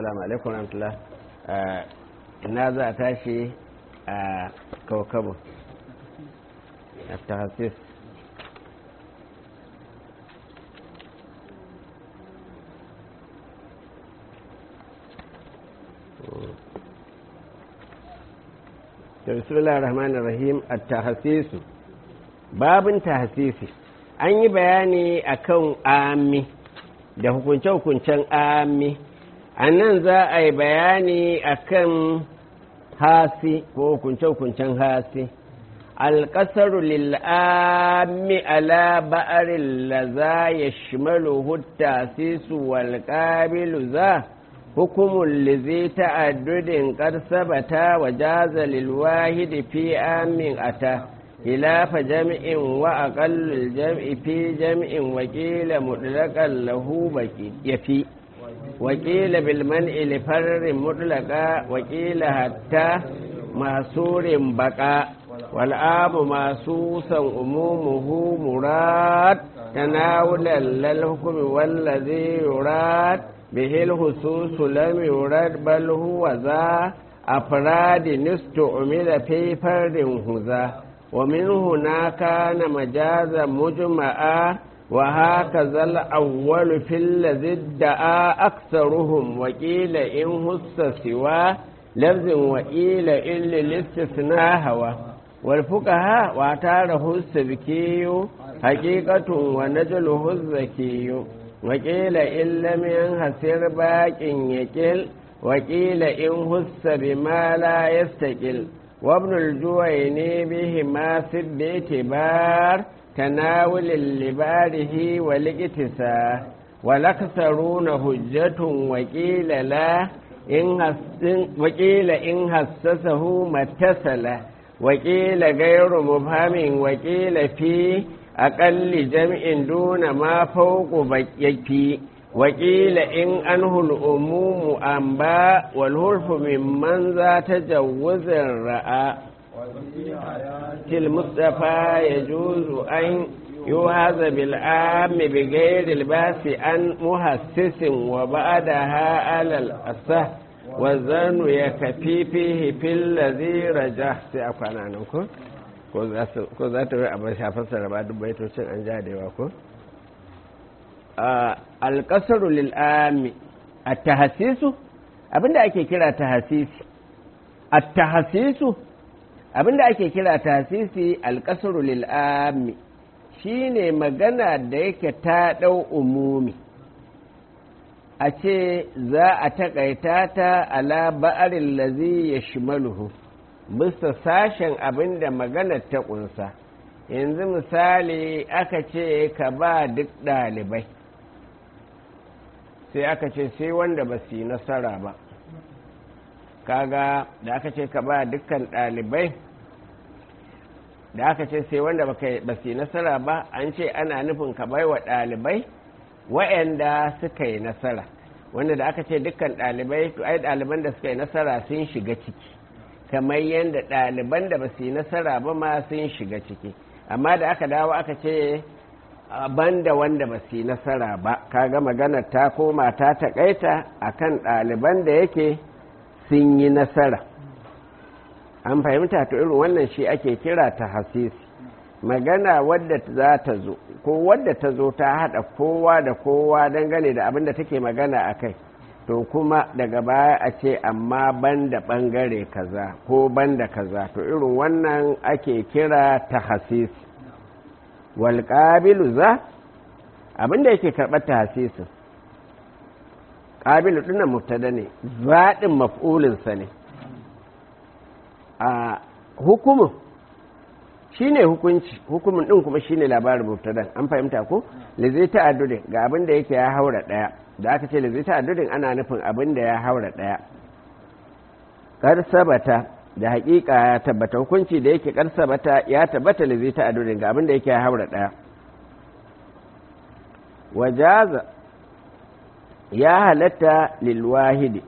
Assalamu alaikum rahmatullah ina za a tashi a kawakabu a tahasis da bismillah rahman rahim a tahasisu babin tahasisi an yi bayani akan ami da hukunce-hukuncen ami a nan za a yi bayani akan hasi ko hukunce-hukuncen hasi alƙasar lil'ami ala ba'arin la za ya shimalu hutta sisu walƙabilu za hukumun lizi ta'addudin ƙarsabata wa jaza lilwahidi fi amin ata khilafa jam'in wa aqallul jam'i fi jam'in wa qila mutlaqan lahu baqi yafi wa qila bil man'i li farrin mutlaqa wa qila hatta masurin baqa wal amu masusan umumuhu murad tanawulan lil hukmi wallazi yurad bihi al husus lam yurad bal huwa za afrad nistu'mila fi fardin huza ومن هنا كان مجازا مجمعا وهكذا الأول في الذي ادعى أكثرهم وقيل إن هس سوى لفظ وقيل إن للاستثناء هوى والفقهاء واعتاره السبكي حقيقة ونجله الزكي وقيل إن لم ينحسر باق يكل وقيل إن هس بما لا يستقل وابن الجويني بهما في باعتبار تناول لباره والاقتساء والأكثرون هجة وقيل لا إن وقيل إن هسسه ما اتصل وقيل غير مبهم وقيل في أقل جمع دون ما فوق يكفي وقيل إن أنه الأموم أنباء والهرف ممن ذا تجوز رأى المصطفى يجوز أن يوهز بالعام بغير الباس عن مهسس وبعدها على الأصح والظن يكفي فيه في الذي رجح سيأفعنا عنكم ko za ta yi abin shafar ba duk baitocin an ja da yawa ko? alƙasaru lil'ami a tahasisu abinda ake kira tahasisi a tahasisu abinda ake kira tahasisi alƙasaru lil'ami shi ne magana da yake ta ɗau umumi a ce za a taƙaita ta ala ba'arin lazi ya shimaluhu bisa sashen abinda maganar ta ƙunsa yanzu misali aka ce ka ba duk ɗalibai sai aka ce sai wanda ba su yi nasara ba kaga da aka ce ka ba dukkan ɗalibai da aka ce sai wanda ba su yi nasara ba an ce ana nufin ka bai wa ɗalibai wa'anda suka yi nasara wanda da aka ce dukkan ɗalibai to ai ɗaliban da suka yi nasara sun shiga ciki kamar yadda ɗaliban da ba su yi nasara ba ma sun shiga ciki amma da aka dawo aka ce banda wanda ba su yi nasara ba kaga maganar ta koma ta taƙaita a kan ɗaliban da yake sun yi nasara an fahimta to irin wannan shi ake kira ta hasisi magana wadda za ta zo ko wadda ta zo ta haɗa kowa da kowa dangane da abin da take magana a kai to kuma daga baya a ce amma banda ɓangare kaza ko banda kaza to irin wannan ake kira ta hasisi walƙabilu za abinda yake karɓar ta hasisin ƙabilu ɗina mubtada ne zaɗin maf'ulinsa ne a hukumin shi ne hukunci hukumin ɗin kuma shi ne labarin mubtadan an fahimta ko lizai ta'addudin ga abin da yake ya haura ɗaya da aka ce lizai ta'addudin ana nufin abin da ya haura ɗaya kar sabata da hakika ya tabbata hukunci da yake karsabata ya tabbata da zai ta'adurin ga abin da yake haura daya wajaza ya halatta lilwahidi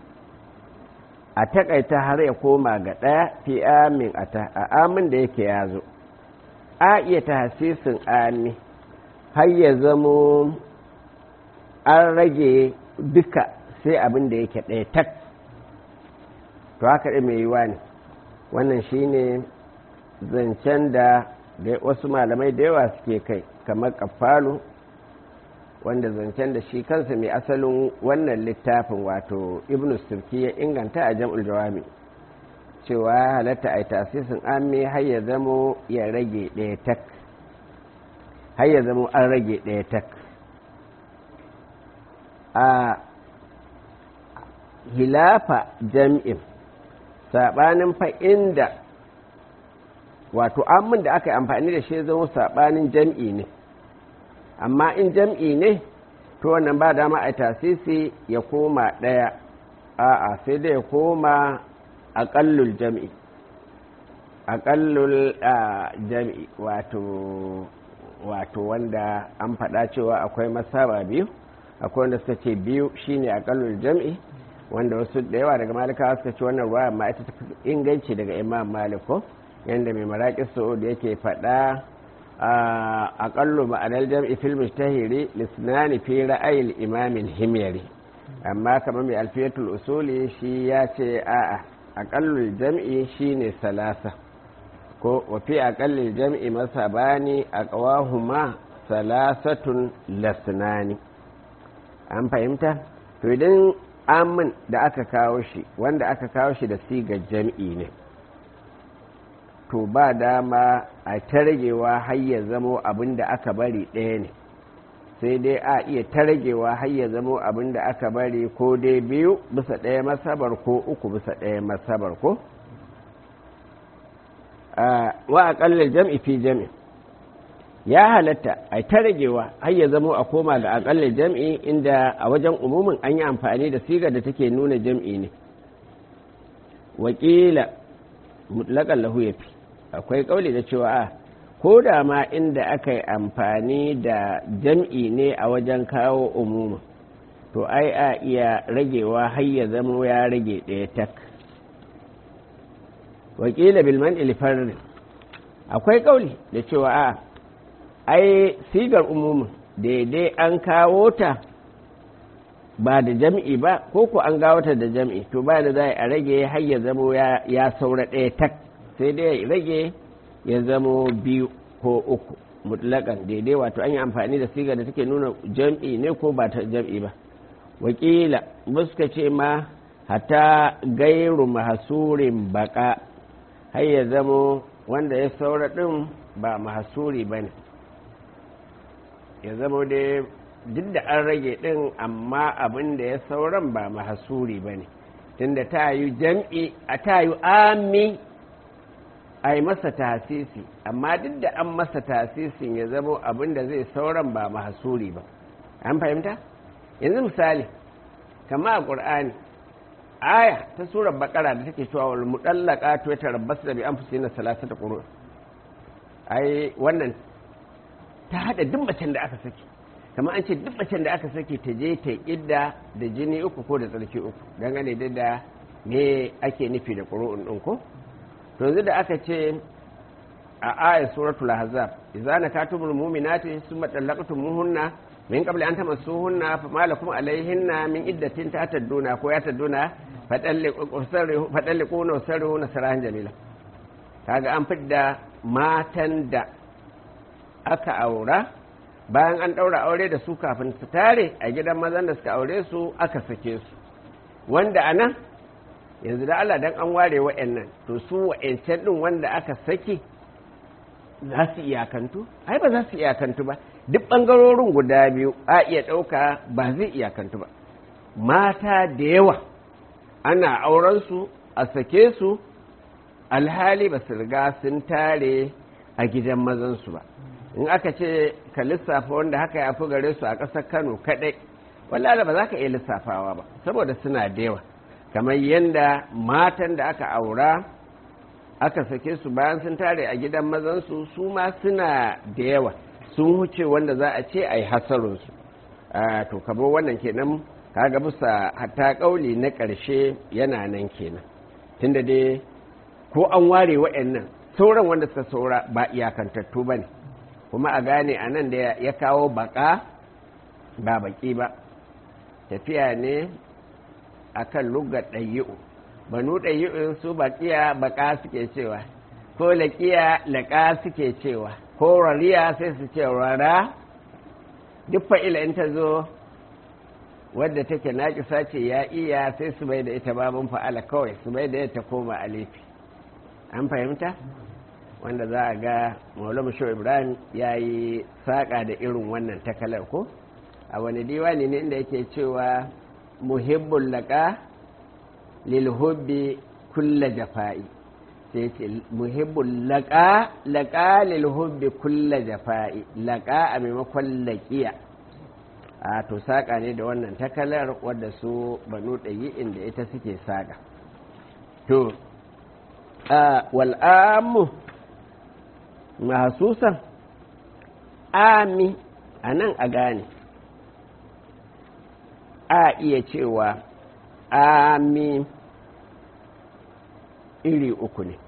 a takaita har ya koma ga daya fi amin a amin da yake ya zo a iya ta hasisin ami har ya zamo an rage duka sai abin da yake ɗaya tak to haka ɗin mai yiwa ne wannan shine zancen da wasu malamai da yawa suke kai kamar kafalu wanda zancen da shi kansa mai asalin wannan littafin wato ibn sirki ya inganta a jam'ul jawami cewa halatta a tasisin amme har ya zamo ya rage ɗaya tak har ya zamo an rage ɗaya tak a hilafa jam'in saɓanin fa inda wato amin da aka yi amfani da shi zama saɓanin jam'i ne amma in jam'i ne to wannan ba dama a tasisi ya koma ɗaya a'a sai dai ya koma aƙallul jam'i aƙallul jam'i wato wato wanda an faɗa cewa akwai masaba biyu akwai wanda suka ce biyu shine aƙallul jam'i wanda wasu da yawa daga malikawa suka ce wannan ruwa amma ita ta inganci daga imam maliko yadda mai maraƙi da yake faɗa a ƙallo ma'anar jam'i fil mustahiri lisnani fi ra'ayil imamin himyari amma kamar mai alfiyatul usuli shi ya ce a'a aƙallul jam'i shine salasa ko wafi aƙallul jam'i masa bani a ƙawahuma salasatun lasnani an fahimta to idan amin da aka kawo shi wanda aka kawo shi da sigar jam'i ne to ba dama a taragewa har ya zamo abin da aka bari ɗaya ne sai dai a iya taragewa har ya zamo abin da aka bari ko dai biyu bisa ɗaya masabar ko uku bisa ɗaya masabar ko wa aƙallar jam'i fi jam'i ya halatta a taragewa har ya zamo a koma ga aƙallar jam'i inda a wajen umumin an yi amfani da sigar da take nuna jam'i ne wakila mutlaƙan lahu ya fi akwai kauli da cewa a ko da ma inda aka yi amfani da jam'i ne a wajen kawo umuma to ai a iya ragewa har ya zama ya rage ɗaya tak wakila bilman ilifarin akwai kauli da cewa a ai sigar umumin daidai an kawo ta ba da jam'i ba ko ko an gawo ta da jam'i to ba da za a rage har ya zama ya saura ɗaya tak sai dai ya rage ya zamo biyu ko uku mutlakan daidai wato an yi amfani da siga da take nuna jam'i ne ko ba ta jam'i ba wakila suka ce ma hata gairu mahasurin baka har ya zamo wanda ya saura ɗin ba mahasuri ba ne ya zamo dai duk da an rage ɗin amma abin da ya sauran ba mahasuri ba ne tunda ta yi jam'i a ta yi ami a yi masa tasisi amma duk da an masa tasisin ya zamo abin da zai sauran ba mahasuri ba an fahimta yanzu misali kama a ƙur'ani aya ta surar bakara da take cewa wal mudallaka to ta rabbas da bi anfusina salasata qurun ai wannan ta hada duk macen da aka saki kama an ce duk macen da aka saki ta je ta idda da jini uku ko da tsarki uku dangane da da me ake nufi da qur'un din ko to yanzu da aka ce a ayat suratul ahzab idza nakatumul mu'minati summa talaqtumuhunna min qabli an tamassuhunna fama lakum alayhinna min iddatin tatadduna ko yatadduna fadalliquna sarihuna sarahan jamila kaga an fidda matan da aka aura bayan an daura aure da su kafin su tare a gidan mazan da suka aure su aka sake su wanda anan yanzu da Allah dan an ware wa'annan to su wa'ancan din wanda aka saki za su iyakantu ai ba za su iyakantu ba duk ɓangarorin guda biyu a iya ɗauka ba zai iyakantu ba mata da yawa ana aurensu a sake su alhali ba su riga sun tare a gidan mazansu ba in aka ce ka lissafa wanda haka ya fi gare su a ƙasar kano kaɗai wallala ba za ka iya lissafawa ba saboda suna da yawa kamar yadda matan da aka aura aka sake su bayan sun tare a gidan mazansu su ma suna da yawa sun huce wanda za a ce a yi hasarinsu to kabo wannan kenan kaga bisa hatta kauli na ƙarshe yana nan kenan tunda dai ko an ware wa'annan sauran wanda suka saura ba iyakantattu ba ne kuma a gane a nan da ya kawo baka ba baki ba tafiya ne akan lugar ɗayi'u banu ɗayi'u su baƙiya baƙa suke cewa ko laƙiya laƙa suke cewa ko rariya sai su ce rara duk fa'ila in ta zo wadda take naƙisa ce ya iya sai su bai da ita babin fa'ala kawai su bai da ita koma alifi an fahimta wanda za a ga maulama shi ibrahim ya yi saƙa da irin wannan takalar ko a wani diwani ne inda yake cewa muhibbul laƙa lilhubbi kulla jafa'i sai ce muhibbul laƙa laƙa lilhubbi kulla jafa'i laƙa a maimakon laƙiya a to saƙa ne da wannan takalar wadda su banu ɗayi inda ita suke saƙa to wal'amu mahasusan ami a nan a gane a iya cewa ami iri uku ne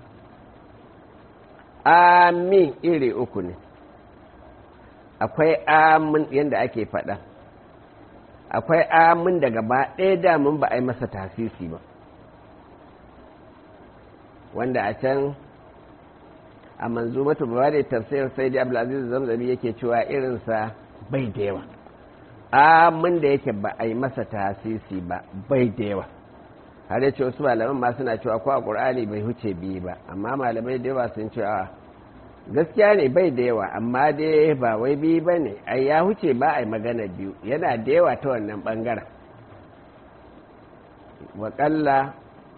ami iri uku ne akwai amin yadda ake faɗa akwai amin da gaba ɗaya damun ba a yi masa tasisi ba wanda a can a manzumatu ba da tafsir sai da abdulaziz zamzami yake cewa irinsa bai da yawa amin da yake ba a yi masa tasisi ba bai da yawa har yace wasu malaman ma suna cewa ko a qur'ani bai huce biyu ba amma malamai da yawa sun cewa gaskiya ne bai da yawa amma dai ba wai biyu ba ne ai ya huce ba a yi magana biyu yana da yawa ta wannan bangaren waƙalla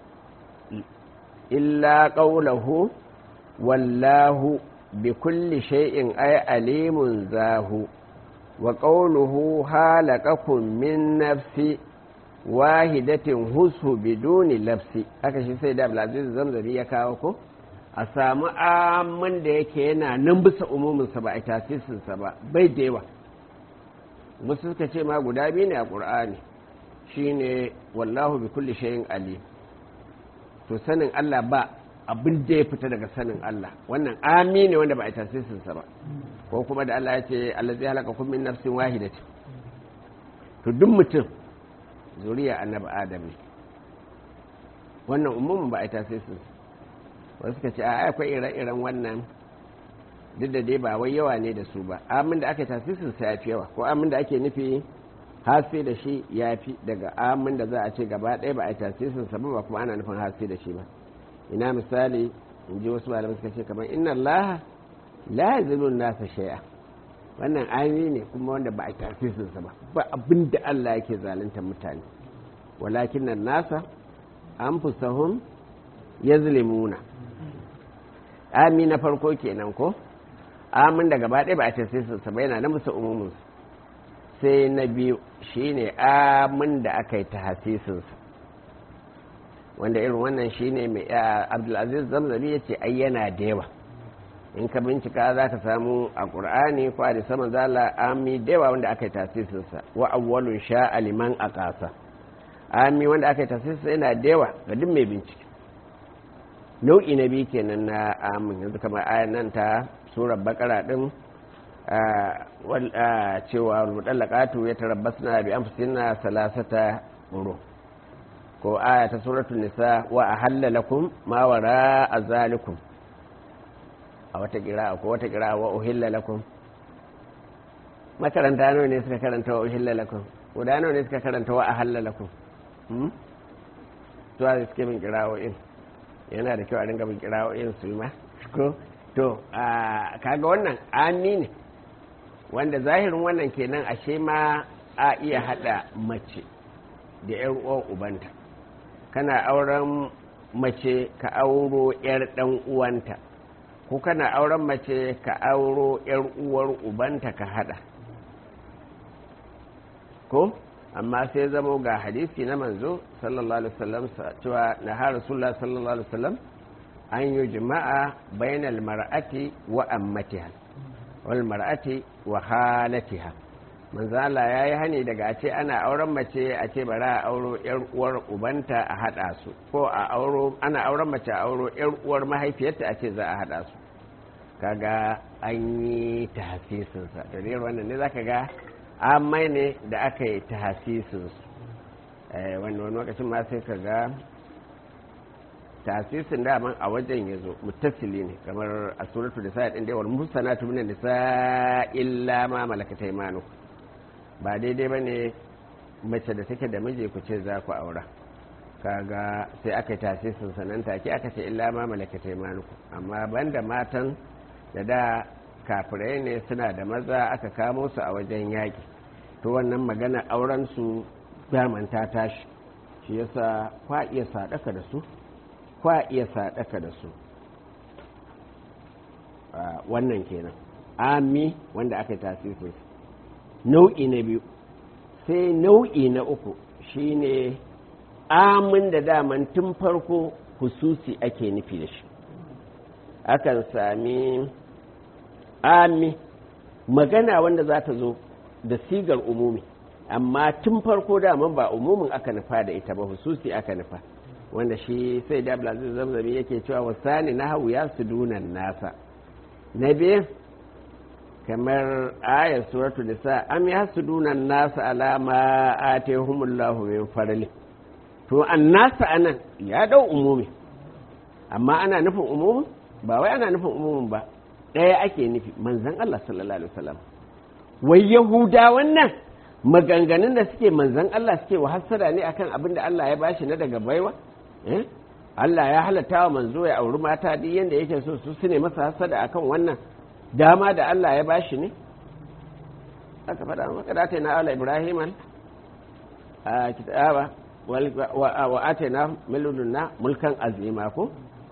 illa ƙaulahu wallahu bi kulli shay'in ay alimun zahu wa qawluhu halaqakum min nafsi wahidatin husu biduni lafsi aka shi sai da Abdulaziz Zamzami ya kawo ko a samu amin da yake yana nan bisa umuminsa ba a tasisinsa ba bai da yawa wasu suka ce ma guda biyu ne a ƙur'ani shine wallahu bi kulli shay'in alim to sanin Allah ba abin da ya fita daga sanin Allah wannan ami ne wanda ba a tasisinsa ba ko kuma da Allah ya ce Allah zai halaka kun min nafsin wahidati to duk mutum zuriya annabi adam ne wannan umumin ba a tasisinsa wasu ka ce a akwai ire-iren wannan duk da dai ba wai yawa ne da su ba amin da aka tasisin sa ya fi yawa ko amin da ake nufi haske da shi ya fi daga amin da za a ce gaba ɗaya ba a tasisin sa ba kuma ana nufin haske da shi ba ina misali in ji wasu malamai suka ce kamar inna Allah la yazilu nasa shay'a wannan ayoyi ne kuma wanda ba a tasisin sa ba ba abin da Allah yake zalunta mutane walakin nan nasa anfusahum yazlimuna ami na farko kenan ko amin da gaba ɗaya ba a ce sai su saba yana na musu umumin sai na biyu shine amin da aka yi ta hasisinsa wanda irin wannan shine mai abdulaziz zamzami ya ce ai yana da yawa in ka bincika za ka samu a ƙur'ani ko a da sama zala ami da yawa wanda aka yi tasisinsa wa awwalun sha aliman a ƙasa ami wanda aka yi tasisinsa yana da yawa ga duk mai bincike nau'i na biyu kenan na amin yanzu kamar ayan nan ta surar bakara din cewa mudallaqatu ya tarabbasna bi anfusina salasata quru ko aya ta suratul nisa wa ahalla lakum ma wara azalikum a wata qira'a ko wata qira'a wa uhilla lakum makaranta nawa ne suka karanta wa uhilla lakum guda nawa ne suka karanta wa ahalla lakum hmm to a suke min qira'o'in yana da kyau a dinga bin kira'o'in su ma ko to kaga wannan ami ne wanda zahirin wannan kenan ashe ma a iya hada mace da yar uwan ubanta kana auren mace ka auro yar dan uwanta ko kana auren mace ka auro yar uwar ubanta ka hada ko amma sai zamo ga hadisi na manzo sallallahu alaihi wasallam cewa na har rasulullah sallallahu alaihi wasallam an yi jima'a bainal mar'ati wa ammatiha wal mar'ati wa halatiha manzo Allah yayi hani daga a ce ana auren mace a ce bara a auro yar uwar ubanta a hada su ko a auro ana auren mace a auro yar uwar mahaifiyarta a ce za a hada su kaga an yi tahsisin sa da wannan ne zaka ga amai ne da aka yi tahasisinsu wani wani lokacin ma sai ka ga tasisin daman a wajen ya zo mutasili ne kamar a suratu da sa'a ɗin daiwar musanatu minan nisa illa ma malakata imanu ba daidai ba ne mace da take da miji ku ce za ku aura kaga sai aka yi tasisin sanan take aka ce illa ma malakata imanu amma banda matan da da kafirai ne suna da maza aka kamo su a wajen yaƙi to wannan magana auren su daman ta tashi shi yasa kwa iya sadaka da su kwa iya sadaka da su wannan kenan ami wanda aka yi tasirin nau'i na biyu sai nau'i na uku shine amin da daman tun farko hususi ake nufi da shi akan sami ami magana wanda za ta zo da sigar umumi amma tun farko daman ba umumin aka nufa da ita ba hususi aka nufa wanda shi sai da abdulaziz zamzami yake cewa wasani na hau ya su dunan nasa na biyu kamar ayar suratu nisa am ya su dunan nasa alama a tehumullahu min farli to an nasa anan ya dau umumi amma ana nufin umumin ba wai ana nufin umumin ba ɗaya ake nufi manzan Allah sallallahu alaihi wasallam wai yahuda wannan maganganun da suke manzan Allah suke wa hassada ne akan abin da Allah ya bashi na daga baiwa Allah ya halatta wa manzo ya auri mata duk yanda yake so su su ne masa hassada akan wannan dama da Allah ya bashi ne aka faɗa maka da ta na ala Ibrahim a kitaba wa atena miludunna mulkan azima ko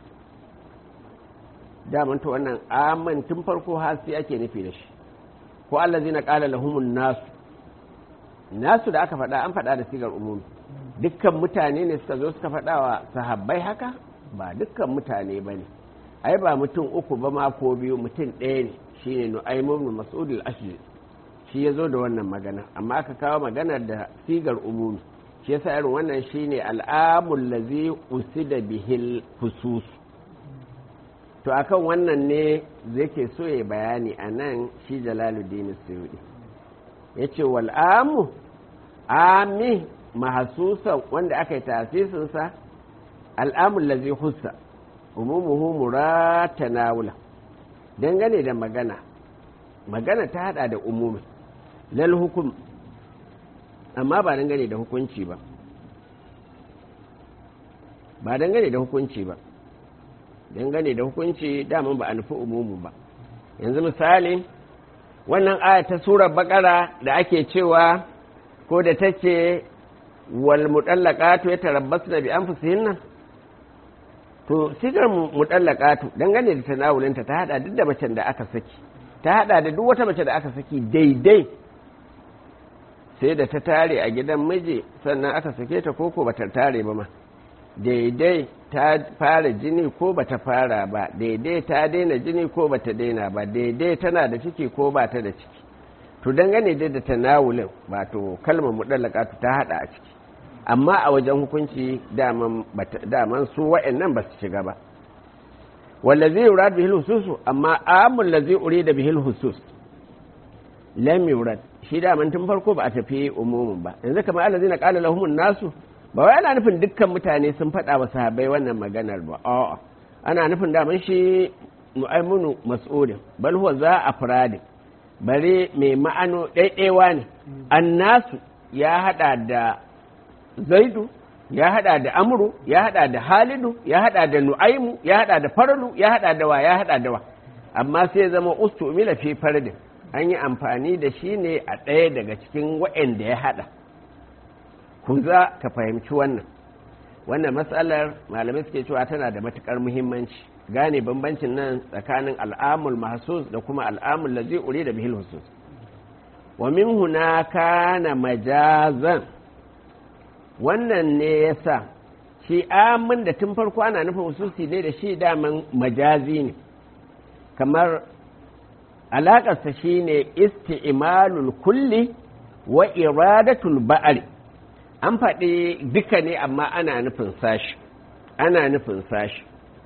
daman ta wannan aman tun farko hasi ake nufi da shi ko Allah zai na ƙala lahumun nasu nasu da aka faɗa an faɗa da sigar umumi dukkan mutane ne suka zo suka faɗa wa sahabbai haka ba dukkan mutane ba ne ai ba mutum uku ba ma ko biyu mutum ɗaya ne shine nu'aymu ibn mas'ud al-ashri shi ya zo da wannan magana amma aka kawo maganar da sigar umumi shi yasa irin wannan shine al'amul ladzi usida bihil husus to akan wannan ne zai ke so ya bayani a nan shi jalaluddin suyudi ya ce wal'amu ami mahasusan wanda aka yi tasisinsa al'amun lazi hussa umumuhu murata nawula dangane da magana magana ta hada da umumi lal hukum amma ba dangane da hukunci ba ba dangane da hukunci ba dangane da hukunci daman ba a nufi umumu ba yanzu misali wannan aya ta surar bakara da ake cewa ko da ta ce wal mutallaqatu yatarabbasna bi anfusihinna to sigar mutallaqatu dangane da tanawulinta ta hada duk da macen da aka saki ta hada da duk wata mace da aka saki daidai sai da ta tare a gidan miji sannan aka sake ta koko bata tare ba ma daidai ta fara jini ko bata fara ba daidai ta daina jini ko bata daina ba daidai tana da ciki ko ba ta da ciki to dangane dai da tanawulin wato kalmar mudallaqatu ta hada a ciki amma a wajen hukunci daman su wa'annan ba su shiga ba wallazi yurad bihil husus amma amul ladzi urida bihil husus lam yurad shi daman tun farko ba a tafi umumin ba yanzu kamar allazina qala lahumun nasu ba wai ana nufin dukkan mutane sun faɗa wa sahabbai wannan maganar ba a'a ana nufin daman shi mu'aimunu mas'udin bal huwa za a furadin bare mai ma'ano ɗaiɗaiwa ne annasu ya haɗa da zaidu ya haɗa da amru ya haɗa da halidu ya haɗa da nu'aimu ya haɗa da faralu ya haɗa da wa ya haɗa da wa amma sai zama ustu mila fi fardin an yi amfani da shi ne a ɗaya daga cikin waɗanda ya haɗa ku za ka fahimci wannan wannan matsalar malamai suke cewa tana da matukar muhimmanci gane bambancin nan tsakanin al'amul mahsus da kuma al'amul lazi uri da bihil husus wa min huna kana majazan wannan ne yasa shi amin da tun farko ana nufin hususi ne da shi daman majazi ne kamar alaƙarsa shine isti'malul kulli wa iradatul ba'ari an faɗi duka ne amma ana nufin sashi ana nufin sashi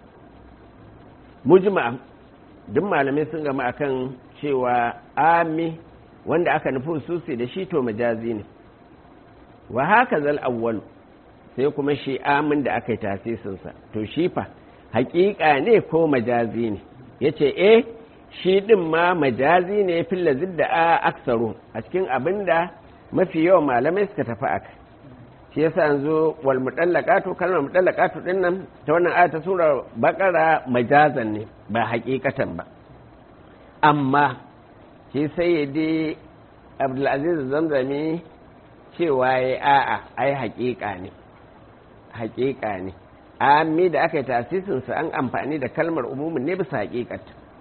mujma duk malamai sun gama akan cewa ami wanda aka nufi susi da shi to majazi ne wa haka zal awwalu sai kuma shi amin da aka yi tasisinsa to shi fa hakika ne ko majazi ne ya ce eh shi ɗin ma majazi ne filla zidda a aksaru a cikin abin da mafi yawan malamai suka tafi aka shi yasa yanzu wal mudallaqatu kalmar mudallaqatu din nan ta wannan aya ta sura bakara majazan ne ba hakikatan ba amma shi sayyidi abdulaziz zamzami cewa ya a'a ai hakika ne hakika ne ami da aka yi tasisinsa an amfani da kalmar umumin ne bisa hakikat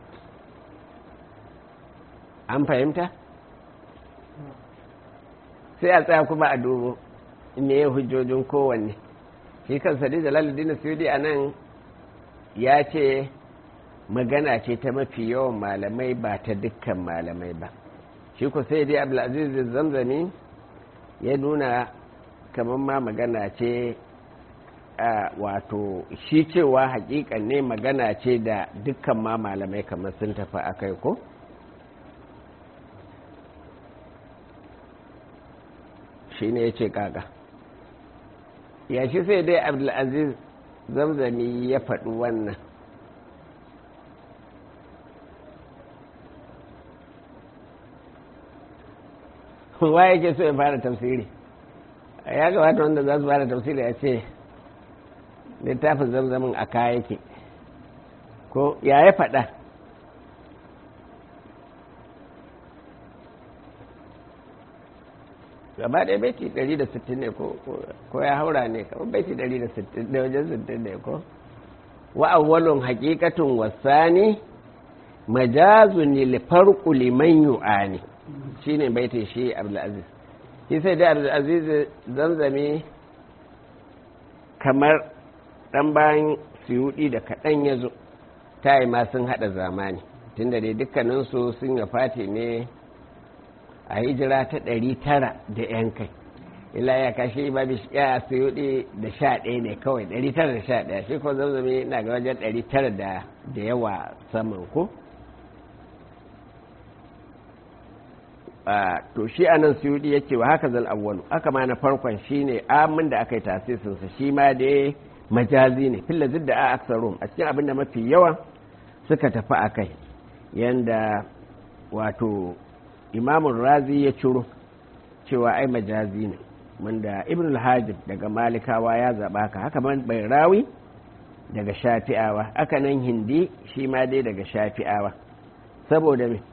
an fahimta sai a tsaya kuma a dubo ne ya hujjojin kowanne shi kan sadi da laludin suyudi a nan ya ce magana ce ta mafi yawan malamai ba ta dukkan malamai ba shi ku sai dai abdulaziz zamzami ya nuna kamar ma magana ce wato shi cewa hakikan ne magana ce da dukkan ma malamai kamar sun tafi a kai ko shi ne ya ce kaka ya shi sai dai abdulaziz zamzami ya faɗi wannan wa yake so ya fara tafsiri ya gabata wanda za su fara tafsiri a ce littafin zamzamin a kaya yake ko ya ya faɗa gaba ɗaya baiti 160 ne ko ya haura ne kamar baiti 160 da wajen 60 ne ko wa awwalun haqiqatun wasani majazun lil farqu liman yu'ani shine baitin shi Abdulaziz shi sai da Abdulaziz zamzami kamar dan bayan suyudi da kaɗan ya zo ta yi ma sun haɗa zamani tunda dai dukkaninsu sun ya fati ne a hijira ta ɗari tara da yan kai ila ya kashe ba bi ya suyudi da sha ɗaya ne kawai ɗari tara da sha ɗaya shi ko zamzami na ga wajen ɗari tara da yawa saman ko to shi anan suyudi ya ce wa haka zal awwalu aka ma na farkon shine amin da aka yi tasisinsa shi ma dai majazi ne filla zidda a aksarum a cikin abinda mafi yawa suka tafi a kai yanda wato imamun razi ya ciro cewa ai majazi ne wanda ibn al-hajib daga malikawa ya zaba ka haka man bai rawi daga shafi'awa haka nan hindi shi ma dai daga shafi'awa saboda me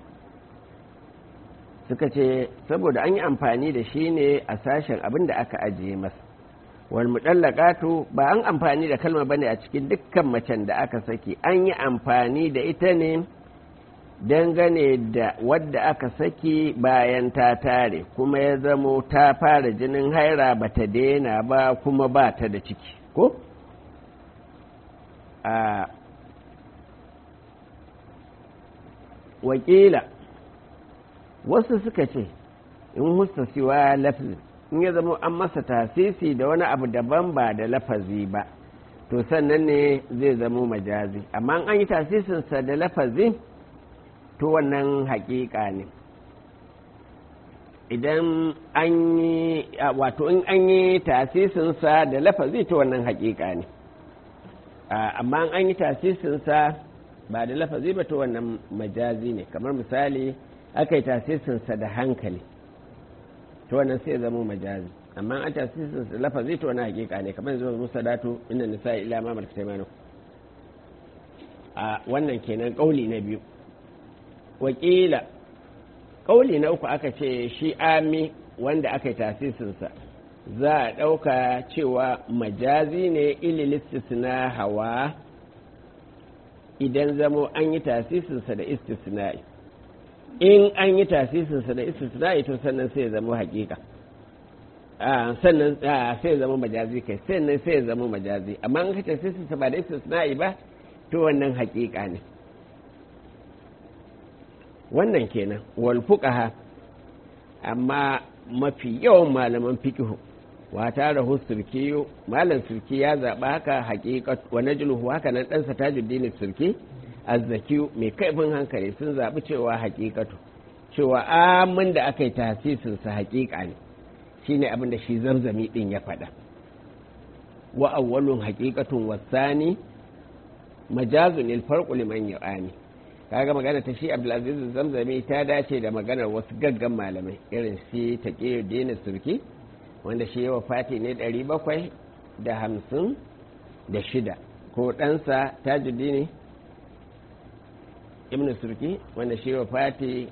suka ce saboda an yi amfani da shi ne a sashen abin da aka ajiye masa wal mudallaqatu ba an amfani da kalma bane a cikin dukkan macen da aka saki an yi amfani da ita ne dangane da wadda aka saki bayan ta tare kuma ya zamo ta fara jinin haira ba ta daina ba kuma ba ta da ciki ko a wakila wasu suka ce in husta siwa lafzin in ya zama an masa tasisi da wani abu daban ba da lafazi ba to sannan ne zai zama majazi amma an yi tasisinsa da lafazi to wannan hakika ne idan an yi wato in an yi tasisinsa da lafazi to wannan hakika ne amma an yi tasisinsa ba da lafazi ba to wannan majazi ne kamar misali aka yi tasisinsa da hankali to wannan sai zama majazi amma an tasisinsa da lafazi to wannan hakika ne kamar zuwa musa datu inda nisa ila ma malaka taimanu a wannan kenan kauli na biyu wakila kauli na uku aka ce shi ami wanda aka yi tasisinsa za a ɗauka cewa majazi ne ililistisna hawa idan zamo an yi tasisinsa da istisna'i in an yi tasisinsa da istisna'i to sannan sai zama hakika sannan sai zama majazi kai sannan sai zama majazi amma an ka tasisinsa ba da istisna'i ba to wannan hakika ne wannan kenan wal fuqaha amma mafi yawan malaman fiqhu wa tare surki malam surki ya zaba haka haqiqat wa najluhu haka nan dan sa tajuddin surki azzaki mai kaifin hankali sun zabi cewa haqiqatu cewa amin da aka yi tasisin sa haqiqa ne shine abin da shi zamzami din ya faɗa wa awwalun haqiqatun wasani majazun il farqu liman yu'ani kaga magana ta shi Abdulaziz Zamzami ta dace da maganar wasu gaggan malamai irin shi Taqiyuddin Surki wanda shi yawa fati ne 700 da hamsin da shida ko ɗansa Tajuddin Ibn Surki wanda shi yawa fati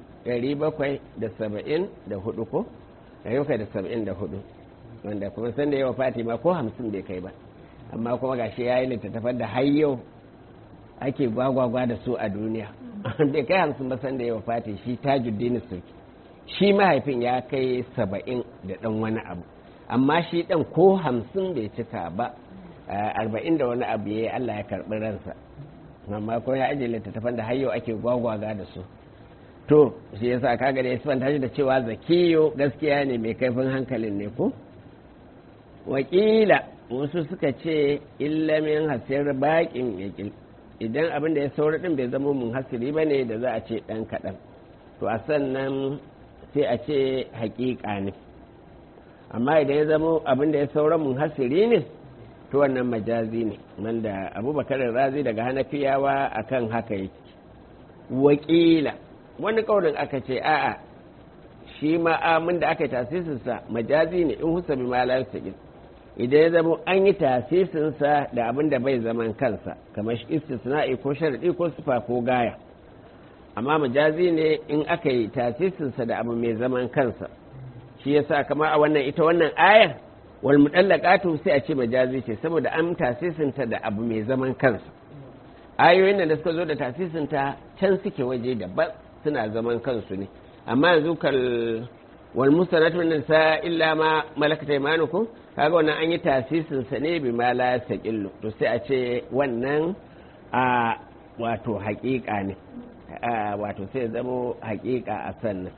774 ko 774 wanda kuma sanda yawa fati ma ko hamsin bai kai ba amma kuma gashi ya yi littattafan da har yau ake gwagwagwa da su a duniya bai kai hamsin ba sanda yawa fati shi tajuddin sulki shi mahaifin ya kai saba'in da ɗan wani abu amma shi ɗan ko hamsin bai cika ba arba'in da wani abu ya yi allah ya karɓi ransa amma ko ya ajiye littattafan da har yau ake gwagwaga da su to shi yasa kaga da ya sifanta shi da cewa zakiyo gaskiya ne mai kaifin hankalin ne ko wakila wasu suka ce illamin hasir baƙin yaƙil idan abin da ya saura ɗin bai zama mun hasiri ba ne da za a ce ɗan kaɗan to a sannan sai a ce haƙiƙa ne amma idan ya zama abin da ya saura mun hasiri ne to wannan majazi ne wanda abubakar razi daga hanafiyawa akan haka yake wakila wani ƙaunin aka ce a'a shi ma'amin da aka yi tasisinsa majazi ne in husa bi malar sakin idan ya zama an yi tasisinsa da abin da bai zaman kansa kamar istisna'i ko sharaɗi ko sufa ko gaya amma majazi ne in aka yi tasisinsa da abu mai zaman kansa shi yasa kamar a wannan ita wannan ayar wal mudallaqatu sai a ce majazi ce saboda an tasisinta da abu mai zaman kansa ayoyin da suka zo da tasisinta can suke waje daban suna zaman kansu ne amma yanzu kal wal musanatu min nisa illa ma malakat aymanukum kaga wannan an yi tasisin sa ne bi ma la yastaqillu to sai a ce wannan a wato haƙiƙa ne wato sai zamo haƙiƙa a sannan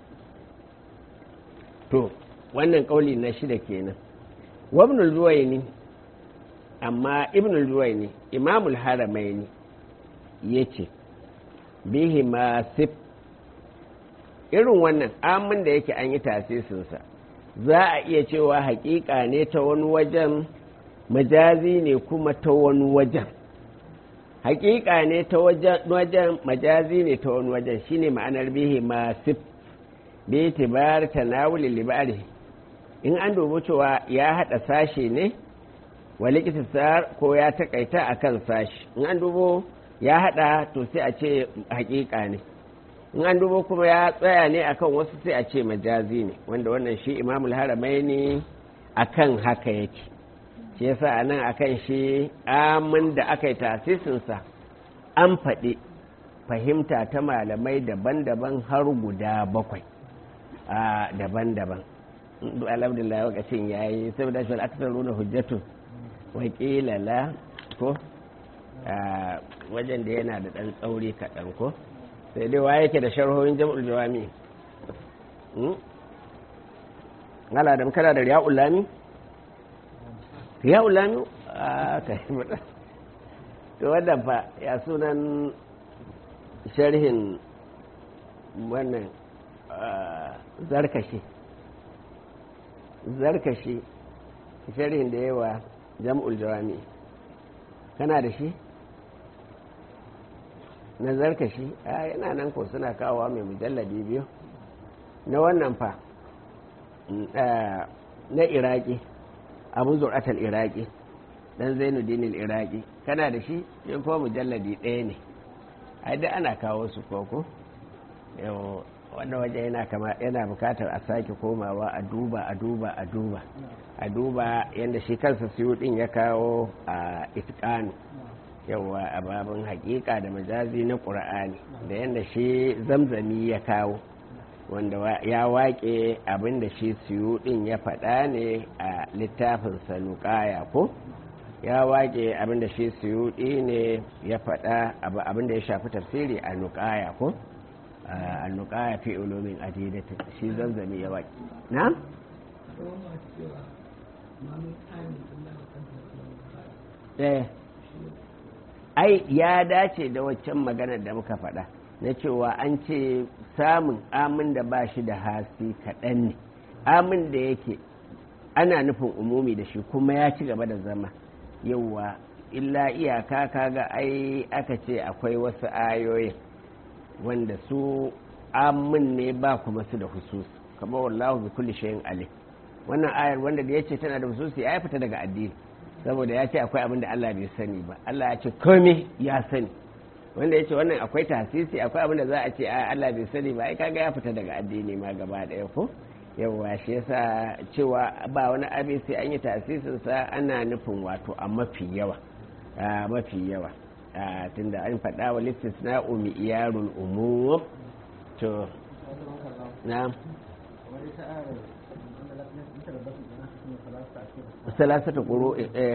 to wannan kauli na shida kenan wa ibn al amma ibn al imamul haramaini yace bihi ma sif irin wannan amin da yake an yi tasisinsa za a iya cewa hakika ne ta wani wajen majazi ne kuma ta wani wajen hakika ne ta wajen majazi ne ta wani wajen shine ma'anar bihi masif bi tibar tanawuli libari in an dubi cewa ya hada sashe ne wali ko ya takaita akan sashi in an dubo ya hada to sai a ce hakika ne in an dubo kuma ya tsaya ne akan wasu sai a ce majazi ne wanda wannan shi imamul haramai ne akan haka yake shi yasa a nan akan shi amin da aka yi tasisinsa an faɗi fahimta ta malamai daban-daban har guda bakwai a daban-daban alhamdulillah wakacin ya yi saboda shi al'akasar nuna hujjatu wakila la ko wajen da yana da ɗan tsauri kaɗan ko sai dai wa yake da sharhohin jam'ul jawami ngala da kana da riya'ul lami riya'ul lami a kai mata to wannan fa ya sunan sharhin wannan zarkashi zarkashi sharhin da yawa jam'ul jawami kana da shi na zarkashi a yana nan ko suna kawowa mai mujalladi biyu na wannan fa na iraki abu zuratul iraki dan zainuddin iraki kana da shi yin kuma mujalladi ɗaya ne ai da ana kawo su koko yau wanda waje yana kama yana bukatar a sake komawa a duba a duba a duba a duba yadda shi kansa siyo din ya kawo a itikanu yawa a babin hakika da majazi na ƙura'ani da yadda shi zamzami ya kawo wanda ya waƙe abin da shi siyo din ya faɗa ne a littafin sanukaya ko ya waƙe abin da shi siyo ne ya faɗa abin da ya shafi tafsiri a nukaya ko a nukaya fi ulumin adidatin shi zamzami ya waƙe na? eh ai ya dace da waccan maganar da muka faɗa na cewa an ce samun amin da ba shi da hasi kaɗan ne amin da yake ana nufin umumi da shi kuma ya ci gaba da zama yauwa illa iyaka kaga ai aka ce akwai wasu ayoyin wanda su amin ne ba kuma su da husus kamar wallahu bi kulli shay'in alim wannan ayar wanda da yace tana da hususi ya fita daga addini saboda ya ce akwai abin da Allah bai sani ba Allah ya ce komai ya sani wanda ya ce wannan akwai tasisi akwai abin da za a ce Allah bai sani ba ai kaga ya fita daga addini ma gaba daya ko yawa shi yasa cewa ba wani abin sai an yi tasisin sa ana nufin wato a mafi yawa a mafi yawa tunda an faɗa wa listisna umi iyarul umum to na salasata ƙuro eh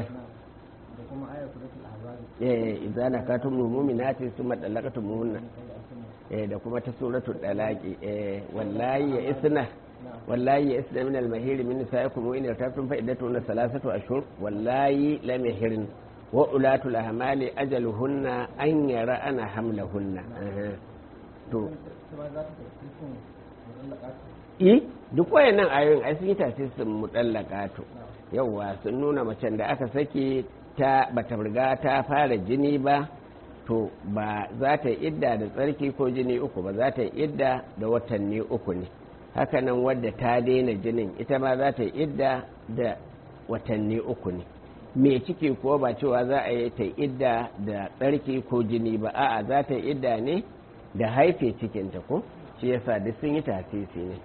eh idza nakatum mu'minati thumma talaqatum mu'minat eh da kuma ta suratul dalaqi eh wallahi ya isna wallahi ya isna min al-mahir min nisaikum wa in yartabtum fa iddatuna salasatu ashhur wallahi lam yahirin wa ulatul ahmali ajaluhunna an yara ana hamlahunna to i duk wayannan ayoyin ai sun yi tasirin mudallaka to yauwa sun nuna macen da aka sake ta bata riga ta fara jini ba to ba za ta yi idda da tsarki ko jini uku ba za ta yi idda da watanni uku ne hakanan wadda ta daina jinin ita ma za ta yi idda da watanni uku ne me ciki ko ba cewa za a yi ta idda da tsarki ko jini ba a'a za ta yi idda ne da haife cikinta ko shi yasa duk sun yi tasisi ne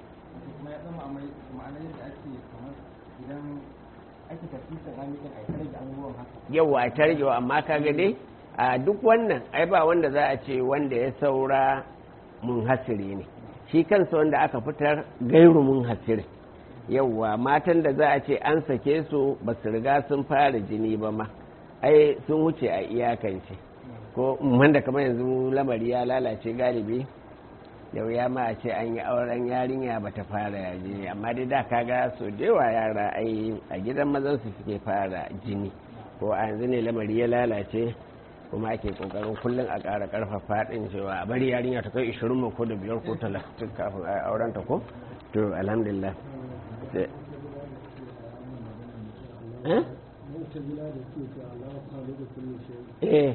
yau a tarjewa amma kaga dai a duk wannan ai ba wanda za a ce wanda ya saura mun hasiri ne shi kansa wanda aka fitar gairu mun hasiri yauwa matan da za a ce an sake su ba su riga sun fara jini ba ma ai sun wuce a iyakance ko wanda kamar yanzu lamari ya lalace galibi yau ya ma a ce an yi auren yarinya ba ta fara yaji amma dai da kaga so da yawa yara ai a gidan mazan su suke fara jini ko a yanzu ne lamari ya lalace kuma ake kokarin kullum a ƙara ƙarfafa ɗin cewa a bari yarinya ta kai ishirin ko da biyar ko talatin kafin a auren ta ko to alhamdulillah eh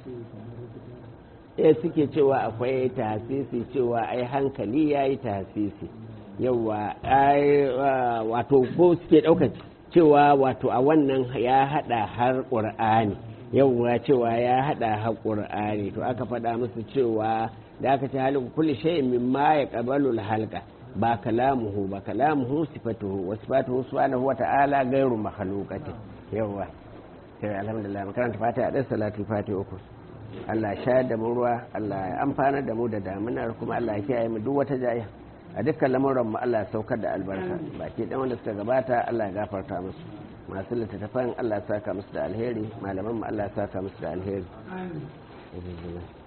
eh suke cewa akwai tasisi cewa ai hankali ya yi tasisi yawa ai wato ko suke ɗaukar cewa wato a wannan ya haɗa har ƙur'ani yawa cewa ya haɗa har ƙur'ani to aka faɗa musu cewa da aka ce halin kulli shay'in mimma ya qabalu halqa ba kalamuhu ba kalamuhu sifatuhu wa sifatuhu subhanahu wa ta'ala ghairu makhluqati yawa sai alhamdulillah makaranta fatiha da salatu fatiha uku Allah shayar da mu ruwa Allah ya amfana da mu da daminar kuma Allah ya kiyaye mu duk wata jaya a dukkan lamuran mu Allah ya saukar da albarka baki dan wanda suka gabata Allah ya gafarta musu masu littattafan Allah ya saka musu da alheri malaman mu Allah ya saka musu da alheri